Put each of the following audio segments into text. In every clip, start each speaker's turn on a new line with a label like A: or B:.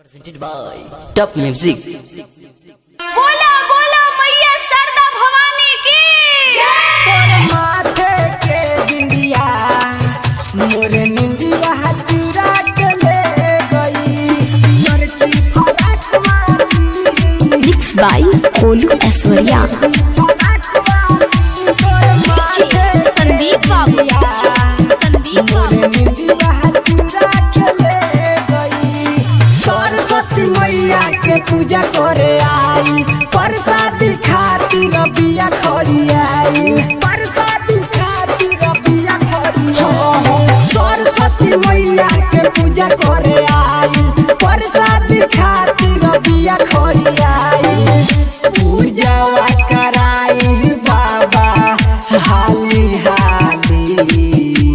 A: presented by Top Music.
B: बोला बोला मैया सरदा भवानी की
C: माथे के बिंदिया मोर निंदिया चुरा के ले गई लड़की फराक वाली
D: मिक्स बाय कोलू ऐश्वर्या
B: संदीप बाबू संदीप
C: मोर
B: बाबू
C: निंदिया चुरा के ले गई सरस्वती मैया के पूजा करे आई प्रसाद खातिर बिया खड़ी आई प्रसाद खातिर बिया खड़ी आई सरस्वती मैया के पूजा करे आई प्रसाद खातिर बिया खड़ी आई पूजा कराई बाबा हाली हाली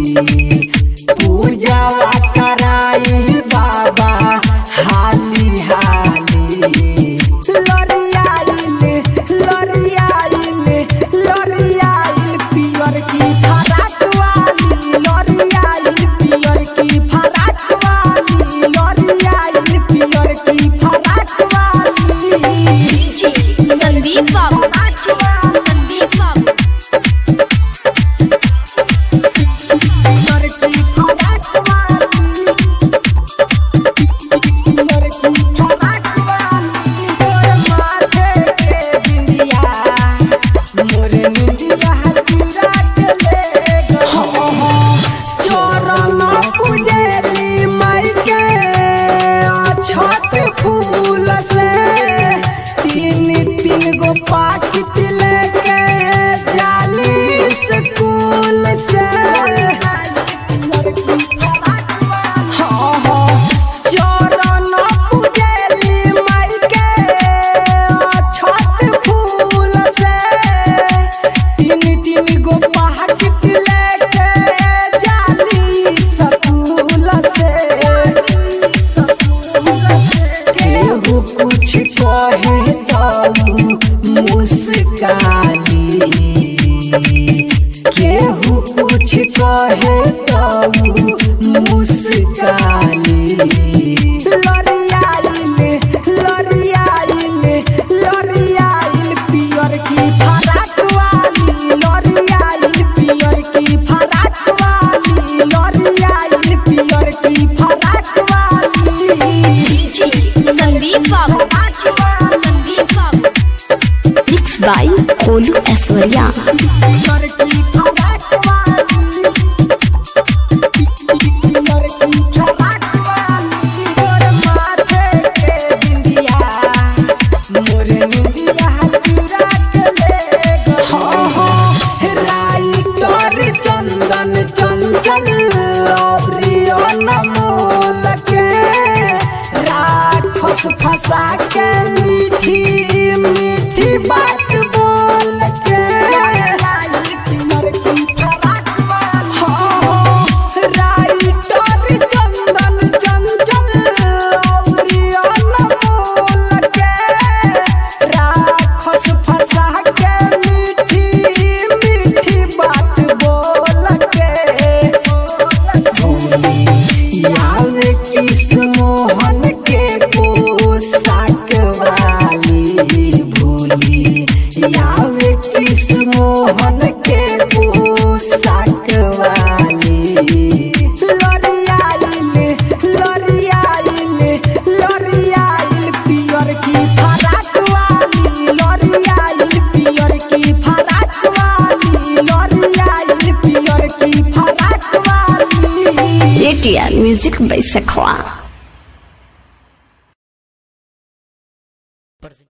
C: पूजा कराई बाबा हाली हाली लरियाइल लरियाइल लरियाइल पियर की फराक वाली लरियाइल पियर की फराक वाली लरियाइल पियर की फराक वाली
B: संदीप बाबू संदीप बाबू
C: लड़की फराक वाली लड़की फराक वाली मोर माथे के बिंदिया मोर निंदिया चुरा के ले गई चरण पूजेली माई के छठ फूल से तीन तीन गो पाकिट लेके जाली स्कूल से लड़की फराक वाली हाँ हाँ चरण पूजेली माई के छठ फूल से तीन तीन गो पाकिट लेके जाली स्कूल से केहू कुछ कहे तो मुस्काली केहू कुछ कहे तो मुस्काली लरियाइल लरियाइल लरियाइल पियर की फराक वाली लरियाइल पियर की फराक वाली लरियाइल पियर की फराक वाली
B: संदीप बाबू संदीप बाबू
D: मिक्स बाय कोलू ऐश्वर्या
C: लड़की फराक वाली लड़की फराक वाली मोर माथे के बिंदिया मोर निंदिया चुरा के ले गई राइटर चंदन चंचल प्रियन मोल के राखस फंसा के मीठी मीठी बात बोल के लड़की फराक वाली राइटर चंदन चंचल प्रियन मोल के राखस फंसा के मीठी मीठी बात बोल के यार किस मोहन के पोशाक वाली भूली यार किस मोहन के पोशाक वाली लरियाइल लरियाइल लरियाइल पियर की फराक वाली लरियाइल पियर की फराक वाली लरियाइल पियर की फराक वाली
D: एटीआर म्यूजिक बाय सखवा